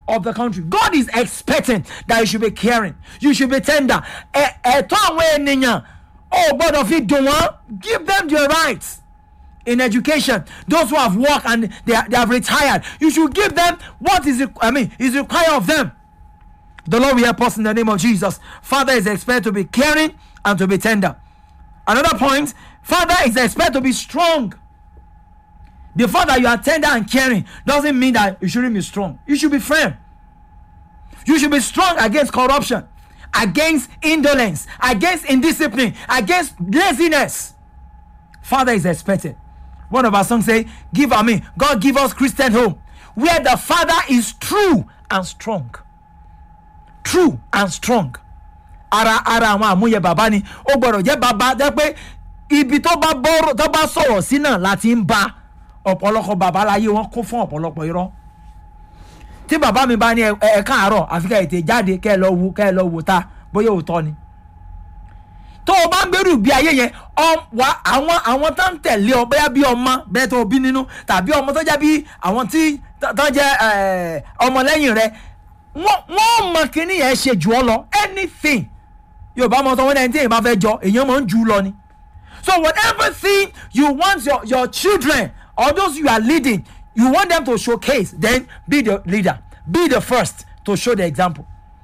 of the country. God is expecting that you should be caring, you should be tender. Ẹ- Ẹ̀tọ́ àwọn ènìyàn ò gbọ́dọ̀ fi dùn wọ́n. Give them their rights. In education, those who have worked and they, they have retired, you should give them what is it, I mean is required of them. The Lord will help us in the name of Jesus. Father is expected to be caring and to be tender. Another point, Father is expected to be strong. The fact that you are tender and caring doesn't mean that you shouldn't be strong. You should be firm. You should be strong against corruption, against indolence, against indiscipline, against laziness. Father is expected. One of our songs say, "Give I mean, God give us Christian home, where the Father is true and strong, true and strong." Ara ara àwọn àmúyẹ bàbá ni ó gbọ́dọ̀ jẹ́ bàbá jẹ́ pé ibi tó bá bọ́rọ̀ tó bá sọ̀rọ̀ sí náà láti ń bá ọ̀pọ̀lọpọ̀ bàbá láyé wọn kún fún ọ̀pọ̀lọpọ̀ irọ́ tí bàbá mi bá ní ẹ ẹ káàárọ̀ àfi ká ètè jáde kẹ́ ẹ lọ wo kẹ́ ẹ lọ wò ta bóyá òótọ́ ni tó o bá ń gbèrú bí ayé yẹn ọ wá àwọn àwọn tó ń tẹ̀lé ọ bóyá bí ọmọ bẹ́ẹ̀ tó o bí nínú tàbí ọmọ tó jẹ́ bí àwọn tí tó tó jẹ́ ẹ̀, ọmọlẹ́yìn rẹ wọ́n wọ́n mọ kíní yẹn ṣe jù ọ lọ anything yorùbá mọ sọ wọn ẹni tí èèyàn bá fẹ́ jọ èèyàn máa ń jù ú lọ ni so whatever thing you want your your children or those you are leading you want them to showcase then be the leader be the first to show the example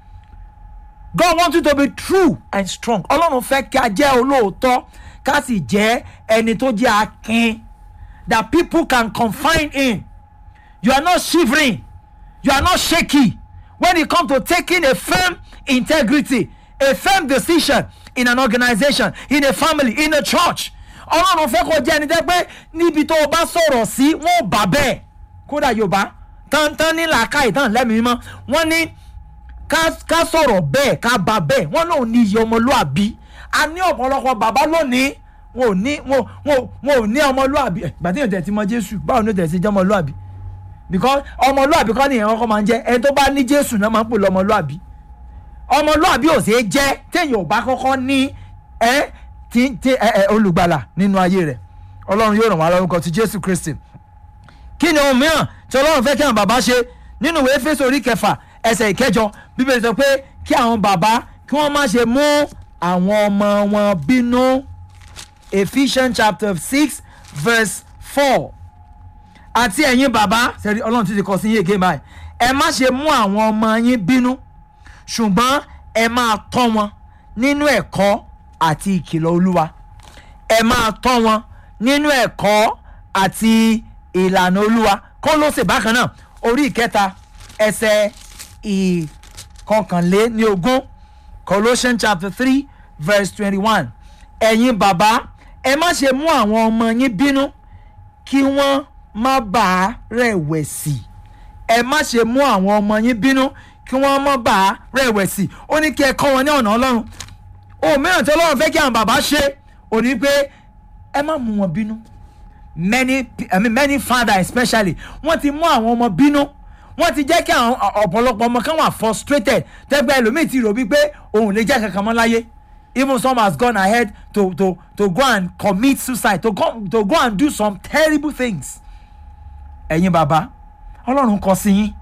God wants you to be true and strong ọlọ́run fẹ́ kí a jẹ́ olóòótọ́ ká sì jẹ́ ẹni tó jẹ́ akin that people can confide in you are not shivering you are not shaky when it comes to taking a firm integrity a firm decision in an organization in a family in a church ọlọ́run fẹ́ kó jẹ́ ẹni tẹ́ pé níbi tó o bá sọ̀rọ̀ sí wọ́n ò bá bẹ́ẹ̀ kódà yorùbá tántán ní làákàyè tán lẹ́mìí mọ́ wọ́n ní ká ká sọ̀rọ̀ bẹ́ẹ̀ ká ba bẹ́ẹ̀ wọ́n náà ní iye ọmọlúàbí a ní ọ̀pọ̀lọpọ̀ bàbá lónìí wọn ò ní wọn wọn wọn ò ní ọmọlúàbí ẹ̀ gbàtí yóò tẹ̀ ti mọ jésù báwo ni yóò tẹ̀ ti jẹ́ ọmọlúàbí because ọmọlúàbí kọ́ nìyẹn kọ́kọ́ máa ń jẹ́ ẹni tó bá ní jésù náà máa ń pè lọ́mọlúàbí ọmọlúàbí ò ṣeé jẹ́ téèyàn ò bá kọ́kọ́ ní ẹ tí tí ẹ ẹ olùgbàlà nínú ayé rẹ̀ ọlọ́run yóò ràn wá lórúkọ ti jésù kristi kí ni ohun mìíràn tí ọlọ́run fẹ́ kí àwọn bàbá ṣe nínú ìwé Éfésù orí kẹfà ẹsẹ̀ ìkẹjọ bíbélì sọ pé kí àwọn bàbá kí wọ́n má ṣe mú àwọn ọmọ wọn bínú Ephesians chapter six verse four àti ẹ̀yin bàbá sẹ́rí ọlọ́run ti ti kọ sí yín èké báyìí ẹ má ṣe mú àwọn ọmọ yín bínú ṣùgbọ́n ẹ máa tọ́ wọn nínú ẹ̀kọ́ àti ìkìlọ̀ olúwa ẹ máa tọ́ wọn nínú ẹ̀kọ́ àti ìlànà olúwa Kólósè bákan náà orí ìkẹta ẹsẹ̀ ìkọkànléní ogún Colossians chapter three verse twenty-one ẹ̀yin bàbá ẹ má ṣe mú àwọn ọmọ yín bínú kí wọ́n má bàa rẹ̀wẹ̀sì ẹ má ṣe mú àwọn ọmọ yín bínú kí wọ́n má bàa rẹ̀wẹ̀sì ó ní kí ẹ kọ́ wọn ní ọ̀nà ọlọ́run ohun mìíràn tí ọlọ́run fẹ́ kí àwọn bàbá ṣe ò ní pé ẹ má mú wọn bínú many pe- I mean, many father especially wọ́n ti mú àwọn ọmọ bínú wọ́n ti jẹ́ kí àwọn ọ- ọ̀pọ̀lọpọ̀ ọmọ kan wà frustrated tẹ́gbẹ́ ẹlòmíì ti rò bí pé òun ò lè jẹ́ kankan mọ́ láyé even some has gone ahead to to to go and commit suicide to go to go and do some terrible things ẹ̀yin bàbá ọlọ́run kọ sí yín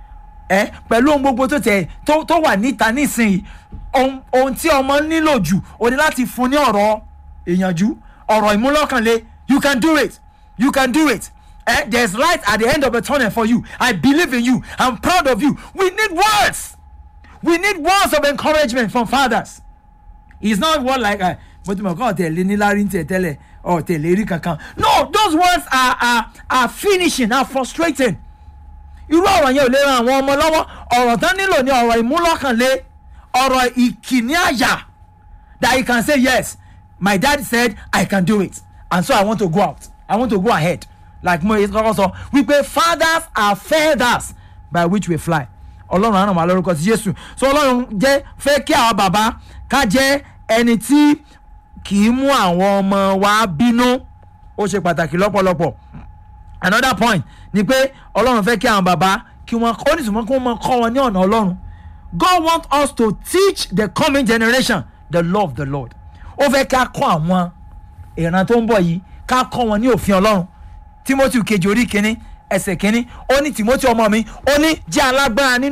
ẹ pẹ̀lú ohun gbogbo tó tẹ̀ tó tó wà níta nísìnyí ohun ohun tí ọmọ nílò jù o ní láti fún ní ọ̀rọ̀ ìyànjú ọ̀rọ̀ ìmúlọ́kànlé you can do it you can do it eh? there is light at the end of the tunnel for you I believe in you I'm proud of you we need words we need words of encouragement from fathers it's not word like uh, mo ti mọ̀ kọ́ ọ̀tẹ̀lẹ̀ ní lárí tẹ̀ tẹ́lẹ̀ ọ̀tẹ̀lẹ̀ rí kankan no those words are are are finishing are frustrating irú ọ̀rọ̀ yẹn ò lè ran àwọn ọmọ lọ́wọ́ ọ̀rọ̀ tán nílò ní ọ̀rọ̀ ìmúlọ́kànlé ọ̀rọ̀ ìkíní àyà that you can say yes my dad said I can do it and so I want to go out I want to go ahead like mo kọ́kọ́ sọ wípé fathers are feathers by which we fly ọlọ́run á ràn wá lórúkọ ti Jésù so ọlọ́run jẹ́ fẹ́ kí àwọn bàbá ká jẹ́ ẹni tí kì í mú àwọn ọmọ wa bínú ó ṣe pàtàkì lọ́pọ̀lọpọ̀ another point ni pé ọlọ́run fẹ́ kí àwọn bàbá kí wọ́n ó ní sùnmọ́ kí wọ́n máa kọ́ wọn ní ọ̀nà ọlọ́run God want us to teach the coming generation the law of the Lord ó fẹ́ ká kọ́ àwọn ìran tó ń bọ̀ yìí ká kọ́ wọn ní òfin ọlọ́run Timothy kejì orí kínní ẹsẹ̀ kínní ó ní Timothy ọmọ mi ó ní jẹ́ alágbára nínú.